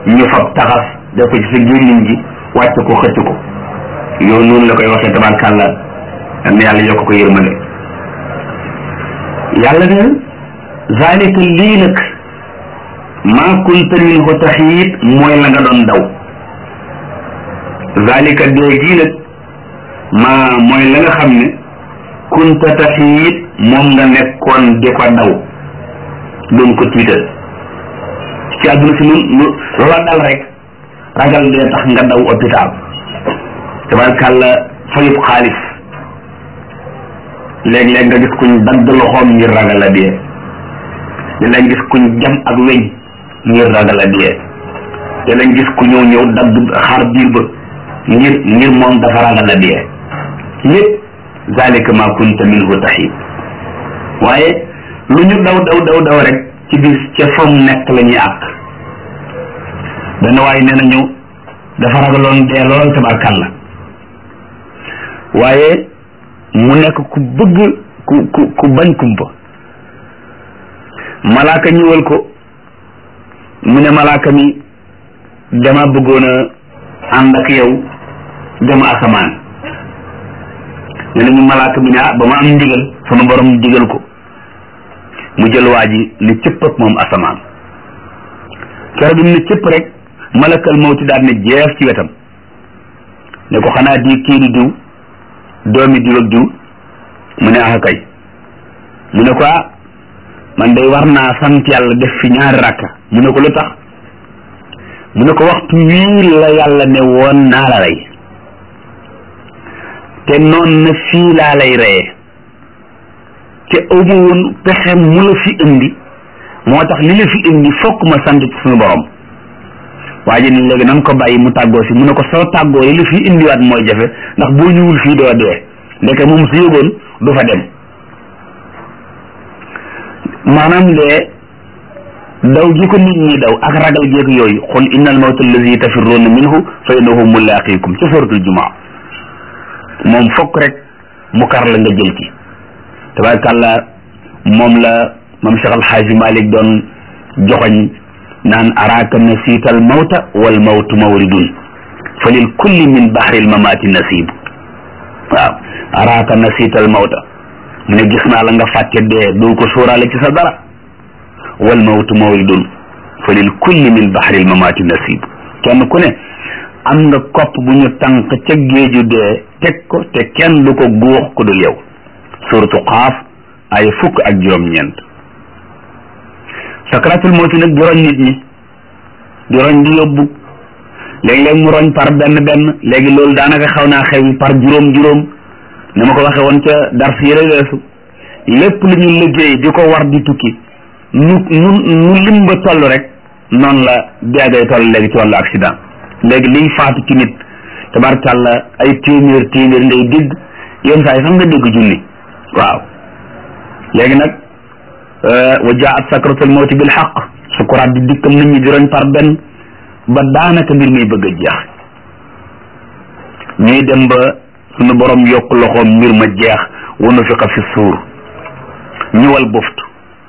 ñu fab taxas def ko ci sa gémmiñ gi wàcc ko xëcc ko yow noonu la koy waxee tabarkàlla am na yàlla yokk ko yërmande yàlla ne zalika lii nag maa kunta minhu taxiit mooy la nga doon daw zalika dee gii nag maa mooy la nga xam ne kunta taxiit moom nga nekkoon di ko daw doon ko tiital ci àdduna si nun lu loola dal rek ragal dee tax nga daw hôpital tabarkàlla fayub xaalis léeg-léeg nga gis kuñ dagg loxoom ngir ragal a dee léeg-léeg gis kuñ jam ak weñ ngir ragal a dee léeg-léeg gis ku ñëw ñëw dagg xar biir ba ngir ngir moom dafa ragal a dee lépp zalika ma kunta minhu taxib waaye lu ñu daw daw daw daw rek ci biir ca fam nekk la ñuy àq benn waaye nee nañu dafa ragaloon dee lool tabarkàlla waaye mu nekk ku bëgg ku ku ku bañ kumpa malaaka ñëwal ko mu ne malaaka mi dama bëggoon a ànd ak yow dem asamaan ne nañu malaaka mi ne ah ba ma am ndigal sunu borom digal ko mu jël waa ji ne cëpp ak moom asamaan keroog bi mu ne cëpp rek malakal mawti daal ne jeef ci wetam ne ko xanaa di kii di diw doomi diw ak diw mu ne ah kay mu ne ko ah man day war naa sant yàlla def fi ñaari rakka mu ne ko lu tax mu ne ko waxtu wii la yàlla ne woon naa la rey te noon na fii laa lay reyee te amu woon pexe mu la fi indi moo tax li la fi indi fokk ma sant ci suñu borom waa ji ni léegi nan ko bàyyi mu tàggoo si mu ne ko soo tàggoo yi li fi indiwaat mooy jafe ndax boo ñëwul fii doo dee ndeke moom su yëgoon du fa dem maanaam lee daw gi ko nit ñi daw ak ragal geek yooyu xul innal mawta allazi tafirruuna minhu fa innahu mulaaqiikum ci suratul jumaa moom fokk rek mu kar la nga jël ci tabaarkàlla moom la mam Cheikh Alxaaji Malik doon joxoñ naan araaka nasiital mawta wal mawtu mawridun fa lil kulli min bahril mamaati nasiib waaw araaka nasiital mawta mu ne gis naa la nga fàtte dee doo ko sóoraale ci sa dara wal mawtu mawridun fa lil kulli min bahril mamaati nasiib kenn ku ne am nga kopp bu ñu tànk ca géeju dee teg ko te kenn du ko góox ku dul yow suratu xaaf ay fukk ak juróom-ñeent sakratul mawti nag di roñ nit ñi di roñ di yóbbu léeg-léeg mu roñ par benn benn léegi loolu daanaka xaw naa xew par juróom-juróom ni ma ko waxee woon ca dars yële weesu lépp lu ñu liggéey di ko war di tukki nu nu nu lim ba toll rek noonu la deegay toll léegi ci wàllu accident léegi liy faatu ci nit tabarkàlla ay téeméer téeméer ngay dégg yenn saa yi sax nga dégg junni waaw léegi nag wa jaat sakratul mawti bil xaq sukuraat di dikkam nit ñi di roñ par benn ba daanaka mbir muy bëgg a jeex ñuy dem ba suñu borom yokk loxoom mbir ma jeex wa nufiqa fi suur ñu wal buftu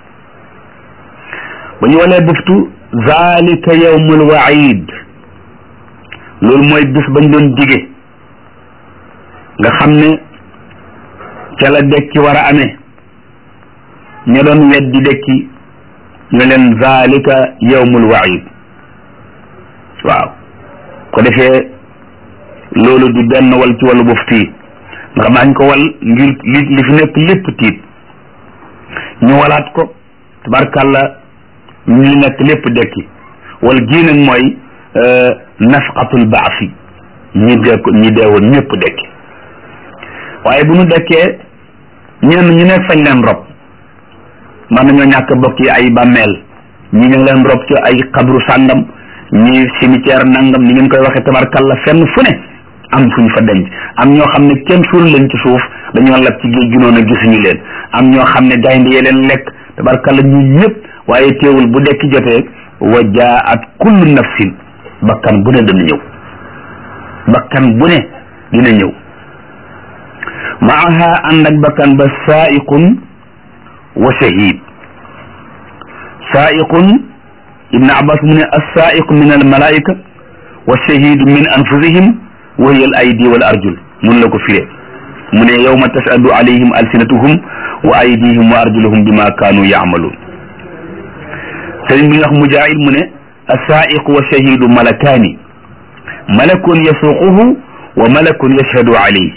ba ñu walee buftu zalika yawmul waid loolu mooy bis bañ doon dige nga xam ne ca la dekki war a amee ña doon weddi dekki ñu leen zalika yawmul waid waaw ko defee loolu di benn wal ci wàllu buftu yi ndax daañ ko wal ngir li li fi nekk lépp tiit ñu walaat ko tabarkàlla ñu li nekk lépp dekki wal gii nag mooy nafqatul baasi ñi dee ko ñi deewoon ñëpp dekki waaye bu ñu dekkee ñenn ñu nekk fañ leen rob man nañoo ñàkk bokk yi ay bàmmeel ñi ngi leen rob ci ay xabru sàngam ñi cimetière nangam ni ngeen koy waxee tabarkalla fenn fu ne am fuñ fa denc am ñoo xam ne kenn suul leen ci suuf dañoo lab ci géej gi noonu gisuñu leen am ñoo xam ne gaynde yee leen lekk tabarkalla ñu ñëpp waaye teewul bu dekki jotee wa jaat kullu nafsin bakkan bu ne dana ñëw bakkan bu ne dina ñëw maaha ànd ak bakkan ba saaiqun wa shahid saaiqun ibn abbas mu ne assaiq min al malaika wa shahidu min anfusihim wa hiya al aydi wal arjul mun la ko firee mu ne yawma tashhadu alayhim alsinatuhum wa aydihim wa arjuluhum bima kaanu yaamaluun sëriñ bi nga wax mujaahid mu ne assaiq wa shahidu malakaani malakun yasuquhu wa malakun yashhadu alayhi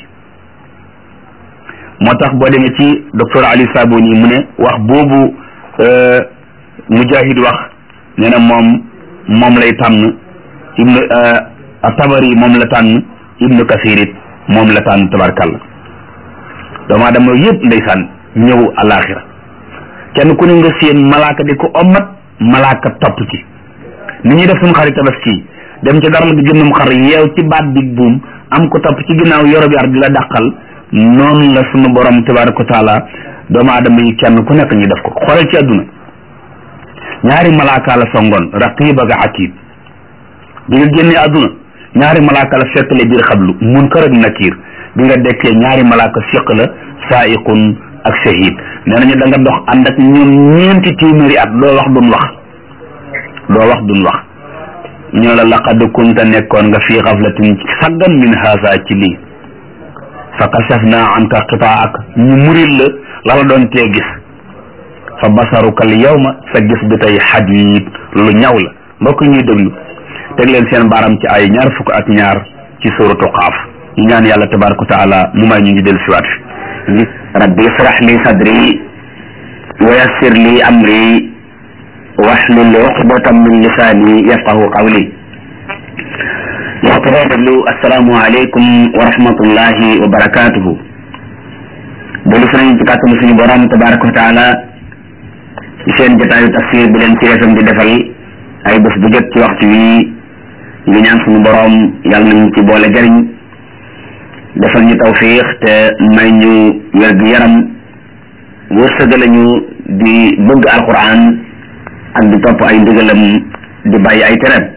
moo tax boo demee ci docteur Ali Sabuni mu ne wax boobu mujahid wax nee na moom moom lay tànn ibnu tabari moom la tànn ibnu kasir it moom la tànn tabarkàlla doomu aadama yëpp ndeysaan ñëw alaxira kenn ku ne nga seen malaaka di ko ommat malaaka topp ci ni ñuy def suñu xarit tabaski dem ci dara la di jëndum xar yeew ci baat bi buum am ko topp ci ginnaaw yoro bi ar di la dàqal noonu la sunu borom tabaraka wa taala doomu aadama yi kenn ku nekk ñu def ko xoolal ci àdduna ñaari malaaka la songoon raqib ak atid bi nga génnee àdduna ñaari malaaka la fekkale biir xablu munkar ak nakiir bi nga dekkee ñaari malaaka fiq la saaiqun ak shahid nee nañu da nga dox ànd ak ñoom ñeenti téeméeri at doo wax duñ wax doo wax duñ wax ñu la laqad kunta nekkoon nga fii xaflatin saggan min haasa ci lii fa kashafna anka qitaak ñu muril la la la doon tee gis fa basaruka al yawma sa gis bi tey xadiid lu ñaw la mbokk ñuy déglu teg leen seen baaram ci ay ñaar fukk ak ñaar ci suratu qaaf ñu ñaan yàlla tabaraka wa taala mu may ñu ngi del siwaat fi rabbi israh li sadri wa yassir li amri wahlul uqdatan min lisaani yafqahu qawli waxtu foo déglu asalaamualeykum wa rahmatullahi wa barakaatuhu dellu si nañ ci kàttanu suñu borom tabaraka wa taala ci seen jotaayu tafsir bi leen ci FM di defal ay bés bu jot ci waxtu wi ngi ñaan suñu borom yàlla nañu ci boole jariñ defal ñu tawfiix te may ñu wér gu yaram wërsëgale ñu di bëgg alquran ak di topp ay ndigalam di bàyyi ay tereem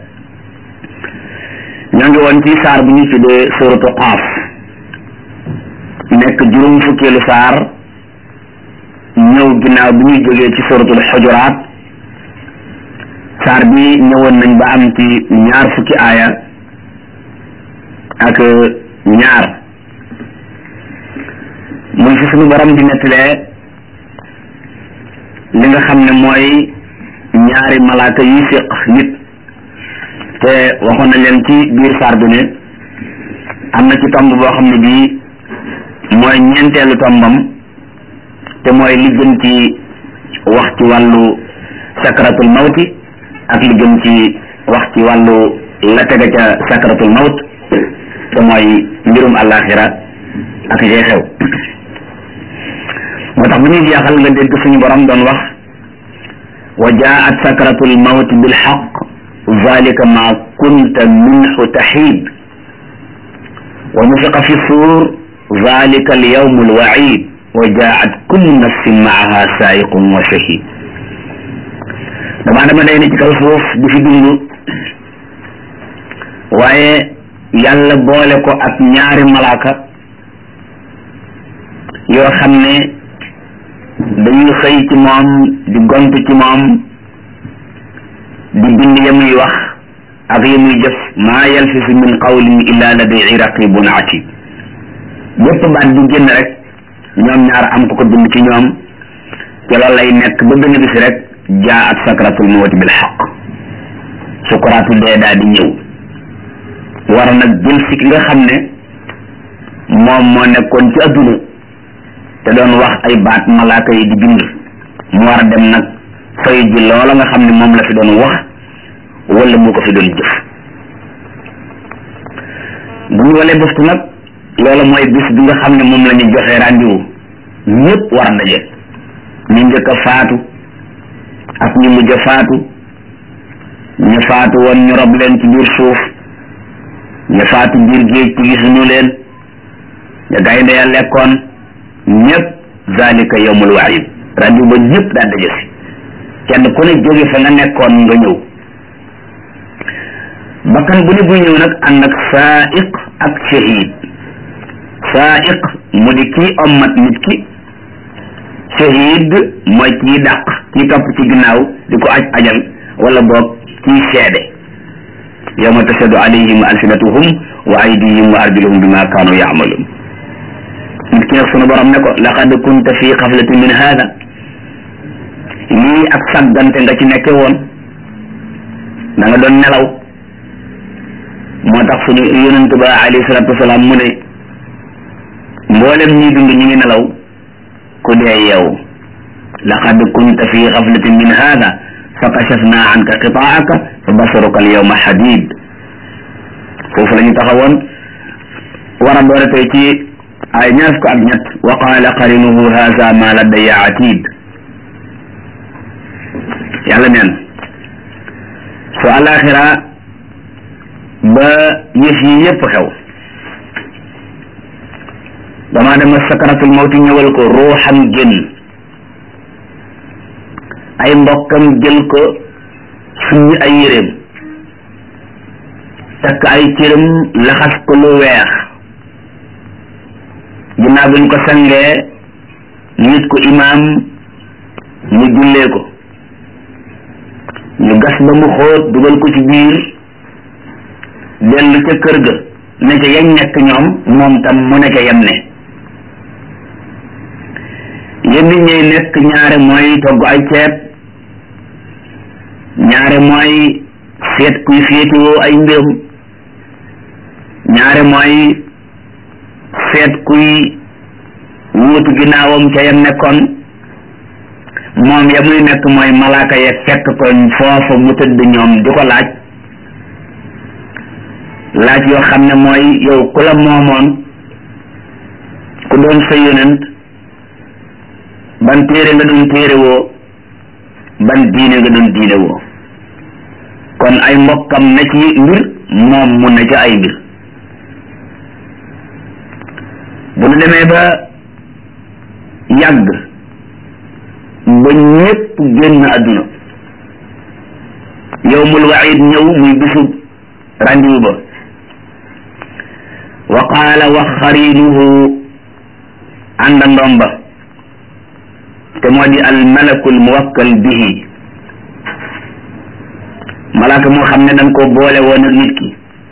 ñoo ngi woon ci saar bu ñu tuddee suratu qaaf nekk juróom fukkeelu saar ñëw ginnaaw bi ñuy jógee ci suratul xujuraat saar bi ñëwoon nañ ba am ci ñaar fukki aaya ak ñaar muy fi suñu borom di nettalee li nga xam ne mooy ñaari malaaka yi séq nit te waxoon nañ leen ci biir saar bi ne am na ci tomb boo xam ne bii mooy ñeenteelu tombam te mooy li jëm ci wax ci wàllu sakratul mawti ak li jëm ci wax ci wàllu la tega ca sakratul mawt te mooy mbirum àllaaxira ak jee xew moo tax bu ñuy jeexal nga dégg suñu borom doon wax wa jaat sakratul mawti bil xaq zalika ma kunta minhu taxiid wa nufiqa fi suur zalika al yawm al waid wa jaat kullu nafsin maaha saayiqun wa shahid damaa dama day ne ci kaw suuf di fi dund waaye yàlla boole ko ak ñaari malaaka yoo xam ne dañuy xëy ci moom di gont ci moom di bind ya muy wax ak ya muy jëf maa yalfisu min qawlin illa ladayhi raqibun atid bépp baat bu génn rek ñoom ñaar am ko ko bind ci ñoom te loolu lay nekk ba benn bis rek jaa at sakratul mawti bil xaq sukuraatu dee daa di ñëw war nag jël si ki nga xam ne moom moo nekkoon ci adduna te doon wax ay baat malaaka yi di bind mu war a dem nag fay ji loola nga xam ne moom la fi doon wax wala mu ko fi doon jëf bu ñu walee bëftu nag loola mooy bis bi nga xam ne moom la ñu joxee rendez-vous ñëpp war a daje ñu njëkk a faatu ak ñu mujj a faatu ñu faatu woon ñu rob leen ci biir suuf ñu faatu biir géej ci gisuñu leen ñu gaynde ya lekkoon ñëpp zalika yawmul waid rendez-vous ba ñëpp daa daje si kenn ku ne jóge fa nga nekkoon nga ñëw bakkan bu ne buy ñëw nag ànd ak saaiq ak shahid saaiq mu di kii ommat nit ki shahid mooy kii dàq kii topp ci ginnaaw di ko aj ajal wala boog ciy seede yawma tashhadu alayhim alsinatuhum wa aydihim wa arjuluhum bima kaanu yaamaluun nit ki nag sunu borom ne ko laqad kunta fi xaflatin min hada lii ak sàggante nga ci nekke woon da nga doon nelaw moo tax suñu yonent ba alayhi salatu wasalaam mu ne mboolem ñuy dund ñu ngi nelaw ku dee yeewu laqad kunta fi xaflatin min hada fa kashafna anka qitaaka fa basaruka alyawma xadid foofu la ñu taxawoon war a doore tey ci ay ñaar fukk ak ñett wa qaala qarinuhu haza ma ladayya atid yàlla neen su alaxira ba yëf yi yépp xew damaa dama sakaratul mawti ñëwal ko ruuxam génn ay mbokkam jël ko suñu ay yéreem takk ay cëram laxas ko lu weex ginnaaw bi ñu ko sangee nit ko imaam mu jullee ko ñu gas ba mu xóot dugal ko ci biir dellu ca kër ga ne ca yañ nekk ñoom moom tam mu ne ca yem ne yenn ñuy nekk ñaare mooy togg ay ceeb ñaare mooy seet kuy féetewoo ay mbiram ñaare mooy seet kuy wuutu ginnaawam ca yam nekkoon moom ya muy nekk mooy malaaka ya fekk ko foofa mu tëdd ñoom di ko laaj laaj yoo xam ne mooy yow ku la moomoon ku doon sa yonent ban téere nga doon téere woo ban diine nga doon diine woo kon ay mbokkam na ci mbir moom mu na ci ay mbir bu nu demee ba yàgg ba ñépp génn àdduna yowmul waid ñëw muy bisu randiwu ba wa qaala wax xarinuhu àndandoom ba te moo di al malakul muwakkal bihi malaaka moo xam ne dañ ko boole woon ak nit ki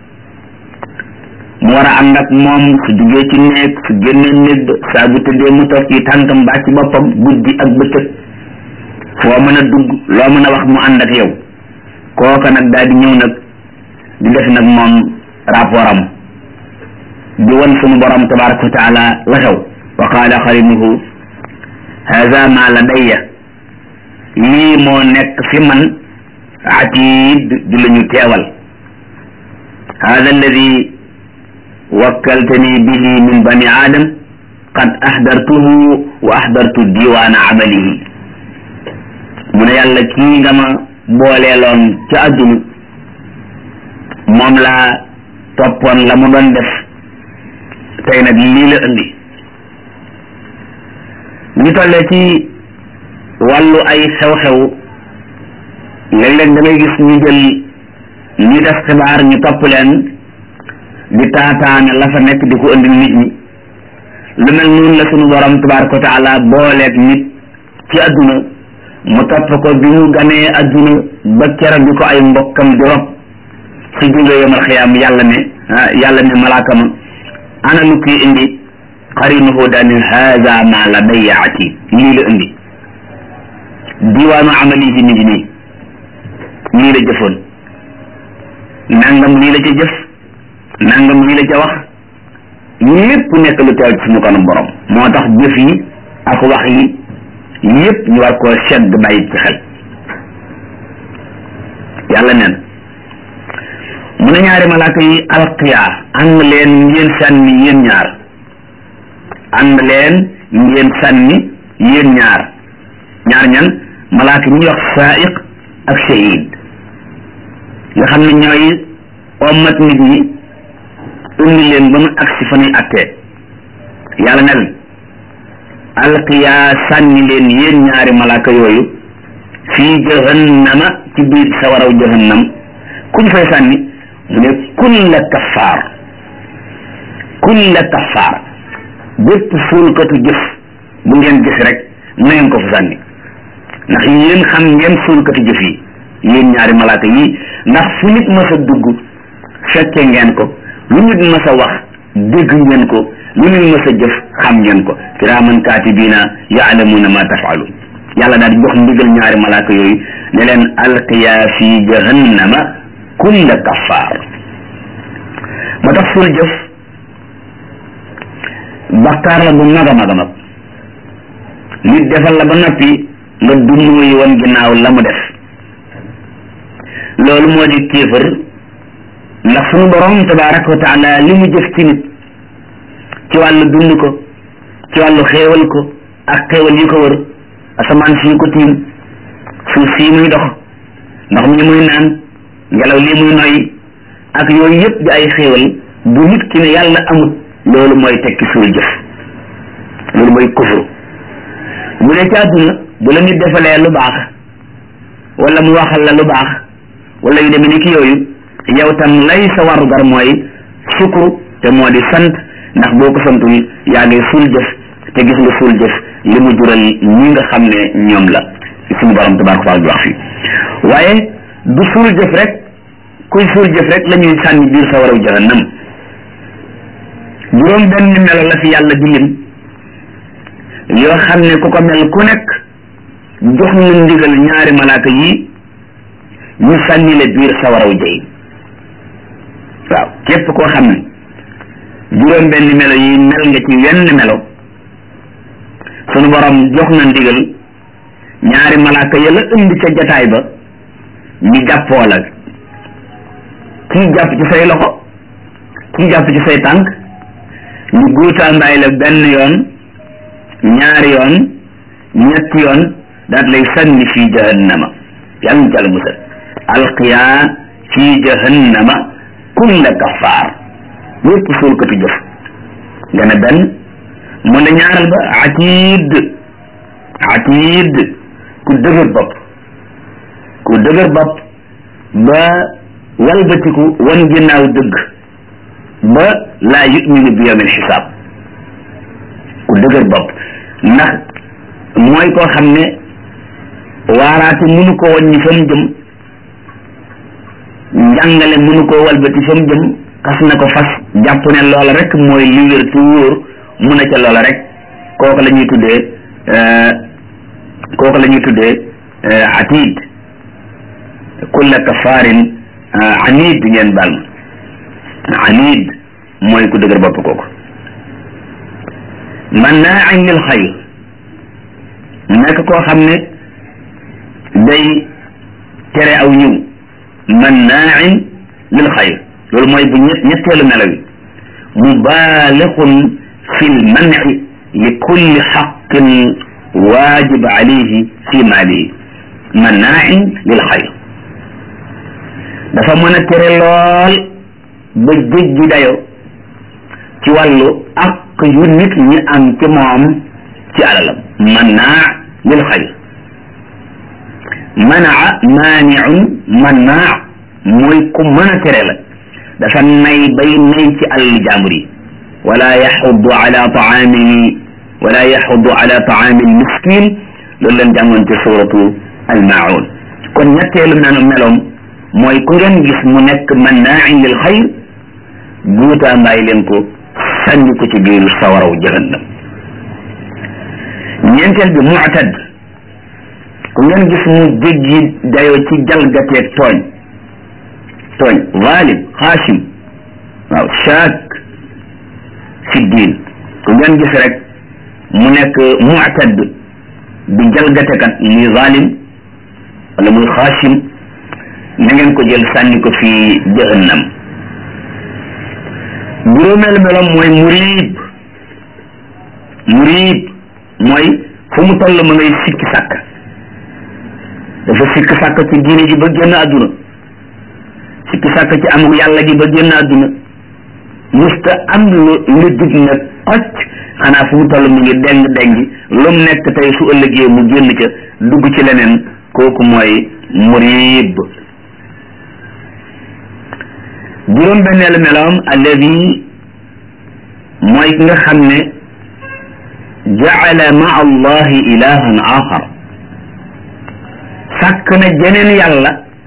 mu war a ànd ak moom su duggee ci néeg su génnee néeg ba saa bu tëddee mu toog ci tànkam baa ci boppam guddi ak bëccëg foo mën a dugg loo mën a wax mu ànd ak yow kooka nag daal di ñëw nag di def nag moom rapport am di wan sunu borom tabaraka wa taala la xew wa qaala xarinuhu hada ma ladayya lii moo nekk fi man atid di la ñu teewal hada alladi wakkaltani bihi min bani adam qad ahdartuhu wa ahdartu diwaana amalihi mu ne yàlla kii nga ma booleeloon ca àdduna moom laa toppoon la mu doon def tey nag lii la indi ñu tollee ci wàllu ay xew-xew léeg-léeg da ngay gis ñu jël ñi def xibaar ñu topp leen di taataane la fa nekk di ko indi nit ñi lu mel noonu la sunu borom tabaraka wa taala booleeg nit ci adduna mu topp ko bi mu ganee adduna ba keroog bi ko ay mbokkam di rob su jógee yomal xiyaam yàlla ne yàlla ne malaaka ma ana lu kii indi xarinuhu daani haada ma ladayya atid lii la indi diwaanu amalihi mi ngi nii lii la jëfoon nangam lii la ca jëf nangam lii la ca wax lépp nekk lu teew ci suñu kanam borom moo tax jëf yi ak wax yi yépp ñu war koo sedd bàyyi ci xel yàlla neen mu ne ñaari malaaka yi alqiyaa ànd leen ngeen sànni yéen ñaar ànd leen ngeen sànni yéen ñaar ñaar ñan malaaka ñuy wax saaiq ak shahid nga xam ne ñooy ommat nit ñi indi leen ba mu agsi fa nuy attee yàlla ne leen alqiyaa sànni leen yéen ñaari malaaka yooyu fii jahannama ci biir sawaraw jahannam ku ñu fay sànni mu ne kulla kaffaar kulla kaffaar bépp suulkatu jëf bu ngeen gis rek na ngeen ko fa sànni ndax yéen xam ngeen suulkatu jëf yi yéen ñaari malaaka yi ndax fu nit mas a dugg fekke ngeen ko lu nit mas a wax dégg ngeen ko lu nit mas a jëf xam ngeen ko kiraaman kaatibiina yaalamuuna ma tafaaluun yàlla daal di jox ndigal ñaari malaaka yooyu ne leen alqiyaa fi jahannama kulla kaffaar moo tax suul jëf bakkaar la bu mag a mag a mag nit defal la ba noppi nga dummuy woon ginnaaw la mu def loolu moo di kéefër ndax sunu borom tabaraka wa taala li mu jëf ci nit ci wàllu dund ko ci wàllu xéewal ko ak xéewal yi ko wër asamaan sii ko tiim suuf sii muy dox ndox mi muy naan ngelaw lii muy noyyi ak yooyu yëpp di ay xéewal bu nit ki ne yàlla amut loolu mooy tekki suul jëf loolu mooy kufru bu dee ci àdduna bu la nit defalee lu baax wala mu waxal la lu baax wala yu demee ni ki yooyu yow tam lay sa warugar mooy sukru te moo di sant ndax boo ko santul yaa ngi suul jëf te gis nga suul jëf li mu jural ñi nga xam ne ñoom la suñu borom tabaraka taala di wax fii waaye du suul jëf rek kuy suul jëf rek la ñuy sànni biir sa waraw jahannam juróom benn melo la fi yàlla di lim yoo xam ne ku ko mel ku nekk jox na ndigal ñaari malaaka yi ñu sànni la biir sa waraw jëy waaw képp koo xam ne juróom benn melo yi mel nga ci wenn melo sunu borom jox na ndigal ñaari malaaka ya la indi ca jataay ba ñu jàppoo la kii jàpp ci say loxo kii jàpp ci say tànk ñu guutaandaay la benn yoon ñaari yoon ñetti yoon daat lay sànni fii jahannama yàlla ñu jàll musal alqiyaa fii jahannama kulla kaffaar yépp suulkatu jëf nga ne benn mu ne ñaaral ba atiid atiid ku dëgër bopp ku dëgër bopp ba walbatiku wan ginnaaw dëgg ba laa yuminu bi yawmil xisaab ku dëgër bopp ndax mooy koo xam ne waaraate mënu ko wàññi fa mu jëm njàngale mënu koo walbati fa mu jëm xas na ko fas jàpp ne loola rek mooy li wér tu wóor mu ne ca loola rek kooku la ñuy tuddee kooku la ñuy tuddee atid kulla kafaarin anid ngeen baal ma anid mooy ku dëgër bopp kooku mannaain lil xayr nekk koo xam ne day tere aw ñëw mannaain lil xayr loolu mooy bu ñett ñetteelu melo wi mubaalixun fi lmanci li kulli xaqin waajib alayhi fi maalihi mannaain lil xayr dafa mën a tere lool ba jéggi dayo ci wàllu ak yu nit ñi am ci moom ci alalam mannaa lil xayr manaa maaniun mannaa mooy ku mën a tere la dafa nay bay nay ci alal jàmbur yi wala yaxudu ala taami wala yaxudu ala taami almiskin loolu leen jàngoon ci suratu almaun kon ñetteelu melo meloom mooy ku ngeen gis mu nekk mannaain lil xayr guutaa mbaay leen ko sànni ko ci biir sawaraw jahannam ñeenteel bi muctad ku ngeen gis mu jéggi dayoo ci jalgateeg tooñ tooñ zaalim xaasim waaw shaak fi diin ku ngeen gis rek mu nekk muctad di jalgatekat muy zaalim wala muy xaasim na ngeen ko jël sànni ko fi jahannam juróomeel meloom mooy muriib muriib mooy fu mu toll ma ngay sikki sàkk dafa sikki sàkk ci diine ji ba génn àdduna sikki sàkk ci amul yàlla gi ba génn àdduna musta am lu lu jub nag xocc xanaa fu mu toll mu ngi deng dengi lu mu nekk tey su ëllëgee mu génn ca dugg ci leneen kooku mooy muriib juróom benneelu meloom alladi mooy ki nga xam ne jaala ma allahi ilahan axar sàkk na jeneen yàlla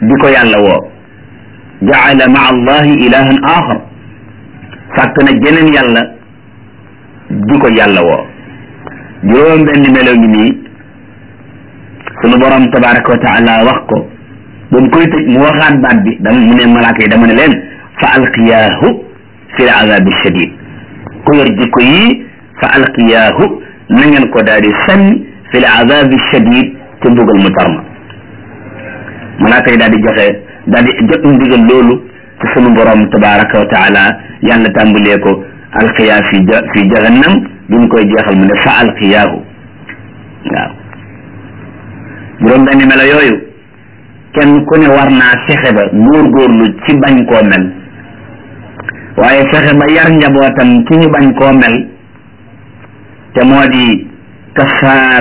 di ko yàlla woo jaala maa allahi ilahan axar sàkk na jeneen yàlla di ko yàlla woo juróom benn melo ngi nii sunu borom tabaraka wa taala wax ko ba mu koy tëj mu waxaat baat bi dama mu ne malaaka yi dama ne leen fa alqiyaahu fi l azabi shadid ku yor jikko yii fa alqiyaahu na ngeen ko daal di sànni fi l azabi shadid ci mbugal mu tarma malaaka yi daal di joxe daal di jot ndigal loolu ci sunu borom tabaraka wa taala yàlla tàmbalee ko alqiyaa fi fi jahannam bi mu koy jeexal mu ne fa alqiyaahu waaw juróom benn melo yooyu kenn ku ne war naa fexe ba góorgóorlu ci bañ koo mel waaye fexe ba yar njabootam ci ñu bañ koo mel te moo di kafaar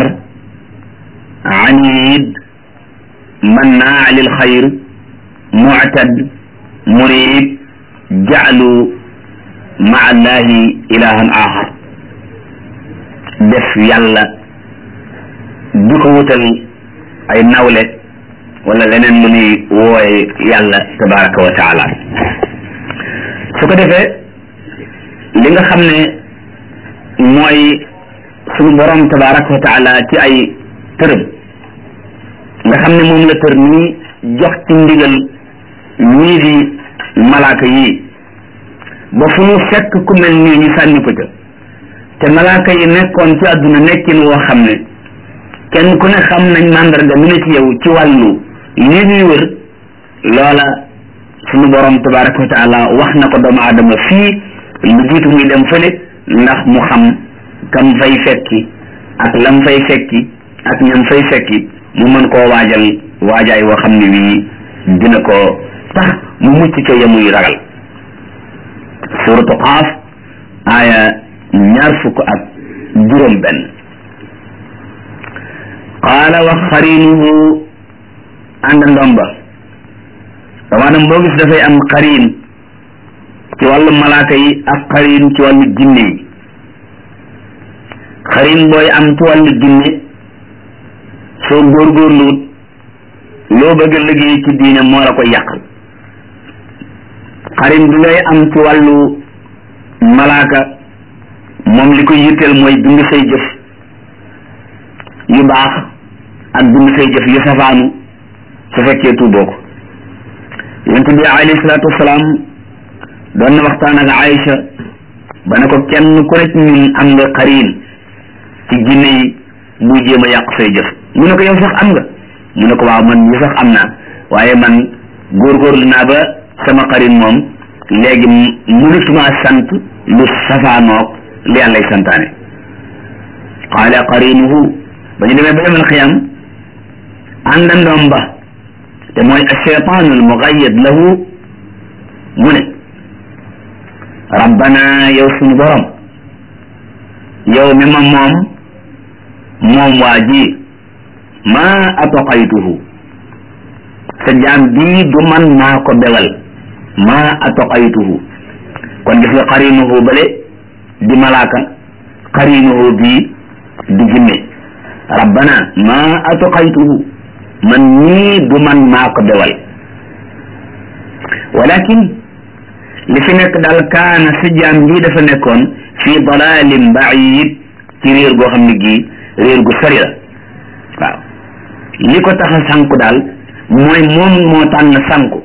anid mannaa lil xayr muctad murib jaclu maa allahi ilahan axar def yàlla di ko wutal ay nawle wala leneen lu ñuy wooye yàlla tabaraka wa taala su ko defee li nga xam ne mooy suñu borom tabaraka wa taala ci ay tërëm nga xam ne moom la tër nii jox ci ndigal ñii di malaaka yii ba fu ñu fekk ku mel nii ñu sànni ko ca te malaaka yi nekkoon ci àdduna nekkin woo xam ne kenn ku ne xam nañ màndarga mu ne ci yow ci wàllu lii ñuy wër loola suñu borom tabaraka wa taala wax na ko doomu aadama fii lu jiitu muy dem fële ndax mu xam kam fay fekki ak lam fay fekki ak ñam fay fekki mu mën koo waajal waajaay woo xam ne wii dina ko tax mu mucc ca yamuy ragal suratu qaaf aaya ñaar fukk ak juróom benn qaala wax xariinuhu àndandoom ba damaanam boo gis dafay am xariin ci wàllu malaaka yi ak xariin ci wàllu jinne yi xariin booy am ci wàllu jinne soo góorgóorluwut loo bëgg a liggéey ci diine moo la ko yàq xariin bi ngay am ci wàllu malaaka moom li ko yitteel mooy bind say jëf yu baax ak bind say jëf yu safaanu su fekkee tuuboo ko yonent bi alayhi salaatu wasalaam doon na waxtaan ak Aïcha ba ne ko kenn ku nekk ñun am nga xariin ci jinne yi buy jéem a yàq say jëf mu ne ko yow sax am nga mu ne ko waaw man ñu sax am naa waaye man góorgóorlu naa ba sama xariin moom léegi mënatuma sant lu safaanoog li yàllay santaane qaala qarinuhu ba ñu demee ba yemal xiyam àndandoom ba te mooy acheytaanu almugayyad lahu mu ne rabbana yow suñu borom yow mi ma moom moom waa ji maa atoqaytuhu sa jaam bii du man maa ko bewal maa atoqaytuhu kon gis nga qarinuhu bale di malaaka qarinuhu bii di jinne rabbana ma atuqaytuhu man ñii du man maa ko bewal walakin li fi nekk daal kaana si jaam bii dafa nekkoon fii dalalin baid ci réer goo xam ne gii réer gu sori la waaw li ko tax a sànku daal mooy moom moo tànn sànku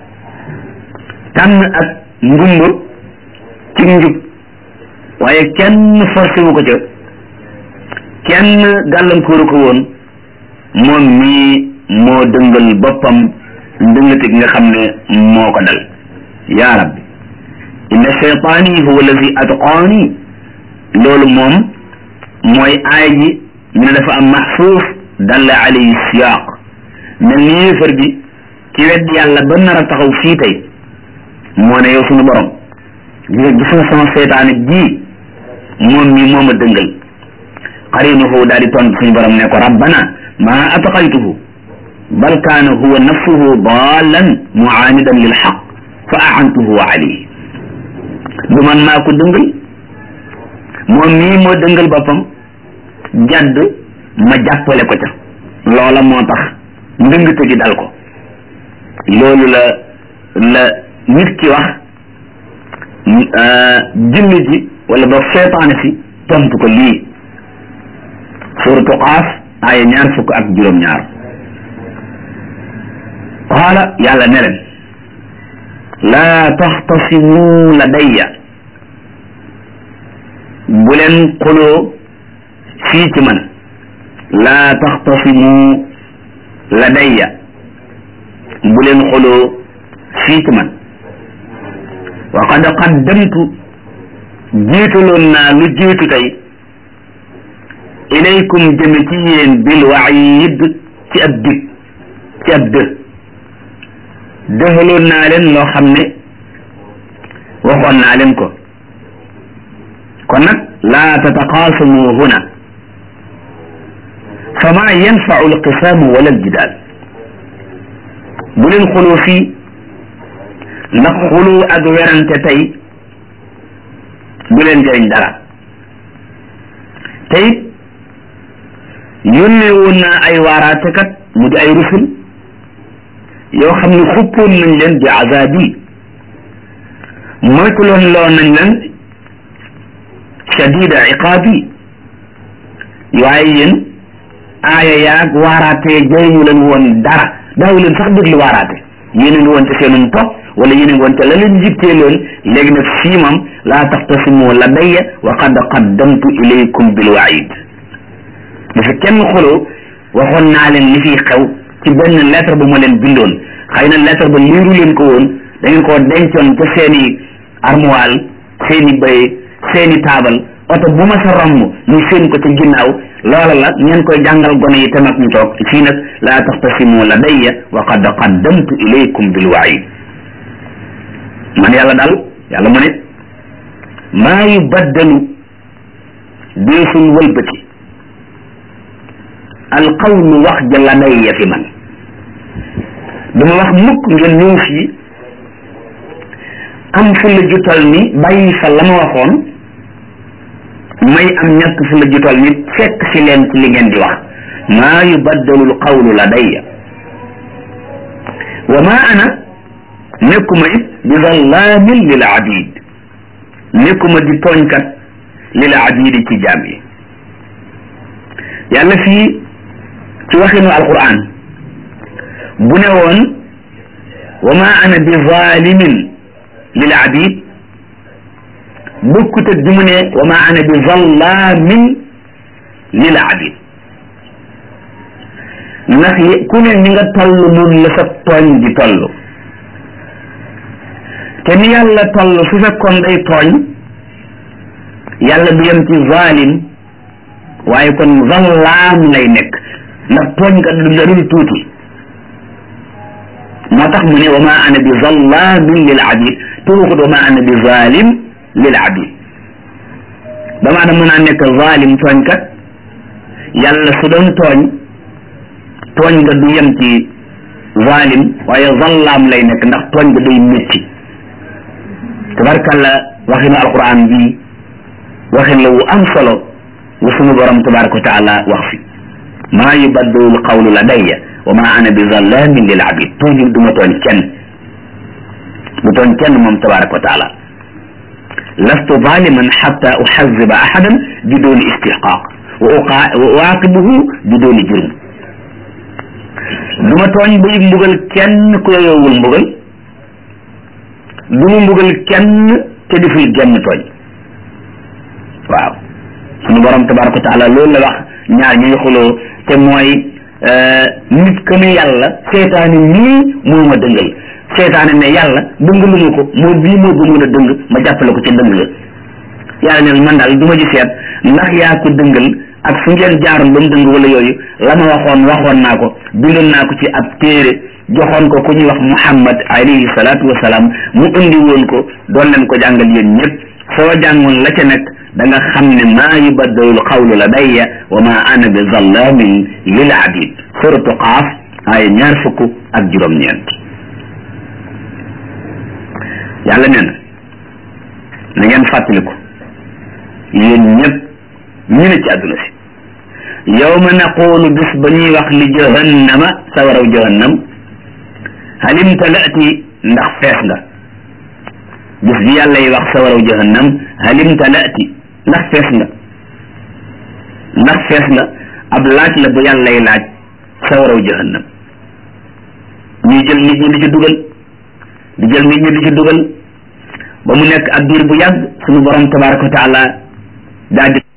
tànn ak ngumba ci njub waaye kenn forcé wu ko ca kenn gàllankooru ko woon moom mii moo dëngal boppam ndëngate gi nga xam ne moo ko dal yaa rabbi inna cheytaani huwa allazi atqaani loolu moom mooy aay ji ñu ne dafa am maxsuuf dalla alayhi siyaaq mel ni yéefar bi ci wedd yàlla ba nar a taxaw fii tey moo ne yow sunu borom gis gis nga sama seytaane bii moom mii moo ma dëngal qarinuhu daal di tontu suñu borom ne ko rabbana ma ataqaytuhu bal kaana huwa nafsuhu daalan muaanidan lil xaq fa aantuhu alayhi du man maa ko dëngal moom mii moo dëngal boppam jadd ma jàppale ko ca loola moo tax ndëngte gi dal ko loolu la la nit ki wax jinni ji wala ba seetaane si tontu ko lii suratu qaaf aaya ñaar fukk ak juróom-ñaar qaala yàlla ne leen laa taxtasimu ladayya bu leen xuloo fii ci man laa taxtasimu ladayya bu leen xuloo fii ci man wa qad qaddamtu jiitaloon naa lu jiitu tey ilaykum jëme ci yéen bil waid ci ab dig ci ab dë dëxaloon naa leen loo xam ne waxoon naa leen ko kon nag laa tataqaasamu huna fama yanfau alqisaamu wala aljidaal bu leen xuloo fii ndax xuloo ak werante tey du leen jëriñ dara tey yónnee woon naa ay waaraatekat mu di ay rusul yoo xam ne xuppoon nañ leen bi azaabi moytuloon loo nañ leen shadida iqaabi waaye yéen aaya yaag waaraatee jëriñu leen woon dara daaw leen sax déglu waaraate yéen a ngi woon ci seenum topp wala yéen a ngi woon te la leen jittee loon léegi nag fii moom laa taxtasimu ladayya wa qad qaddamtu ilaykum bil waid bu fi kenn xuloo waxoon naa leen li fiy xew ci benn lettre bu ma leen bindoon xëy na lettre ba liiru leen ko woon da ngeen koo dencoon ca seeni armoire seeni bay seeni taabal oto bu ma sa romb ñu seen ko ca ginnaaw loola la ngeen koy jàngal gone yi te mag ñu toog fii nag laa taxtasimu ladayya wa qad qaddamtu ilaykum bil waid man yàlla daal yàlla mu ne maa yubaddalu deesul wëlbati alqawlu wax ja ladayya fi man duma wax mukk ngeen ñëw fii am fu la jutal ni bàyyi fa la ma waxoon may am ñàkk fu la jutal ni fekk si leen ci li ngeen di wax maa yubaddalu alqawlu ladayya wa ma ana nekkuma it bi zallaamin lil abid nekkuma di tooñkat lil abidi ci jaam yi yàlla fii ci waxinu alquran bu ne woon wa ma ana bi zalimin lil abid bokkut ak bi mu ne wa ma ana bi zallaamin lil abid ndax ku ne ni nga toll noonu la sa tooñ di toll te ni yàlla toll su fekkoon day tooñ yàlla du yem ci zalim waaye kon zallaam lay nekk ndax tooñ kat du darul tuuti moo tax mu ne wa ma ana bi zallamin lil abid te waxut wa ma ana bi zalim lil abid dama ana mën naa nekk zalim tooñkat yàlla su doon tooñ tooñ nga du yem ci zalim waaye zallaam lay nekk ndax tooñ nga day métti tabarkalla waxinu alquran bi waxin la wu am solo wu sunu borom tabaraka wa taala wax fi maa yubaddalu lqawlu ladayya wa ma ana bi zallamin lil abid toujours du ma tooñ kenn du tooñ kenn moom tabaraka wa taala lastu zaliman xatta uxaziba ahadan biduni istixqaq wa uaqibuhu biduni jurm du ma tooñ bay mbugal kenn ku yoyowul mbugal du mu mbugal kenn te deful genn tooñ waaw sunu borom tabaraka wa taala loolu la wax ñaar ñuy xuloo te mooy nit que ne yàlla seetaane nii moo ma dëngal seetaane ne yàlla dëngalu ma ko moo bii moo gëmoon a dëng ma jàppale ko ci dëng la yàlla ne man daal du ma ji seet ndax yaa ko dëngal ak fu ngeen jaaroon ba mu dëng wala yooyu la ma waxoon waxoon naa ko bindoon naa ko ci ab téere joxoon ko ku ñuy wax muhammad alayhi salaatu wasalaam mu indi woon ko doon leen ko jàngal yéen ñëpp soo jàngoon la ca nekk da nga xam ne maa yubaddalu xawlu ladayya wa ma ana bi zallamin lil abid suratu qaaf aaya ñaar fukk ak juróom-ñeent yàlla nee na na ngeen fàttaliku yéen ñëpp ñu ne ci àdduna si yawma naqulu bis ba ñuy wax li jahannama sawaraw jahannam halim talaati ndax fees nga bis bi yàlla yi wax sawaraw jahannam halim talaati ndax fees nga ndax fees nga ab laaj la bu yàlla yi laaj sawaraw jahannam ñuy jël nit ñi di ci dugal di jël nit ñi di ci dugal ba mu nekk ab diir bu yàgg suñu borom tabaraka wa taala daal di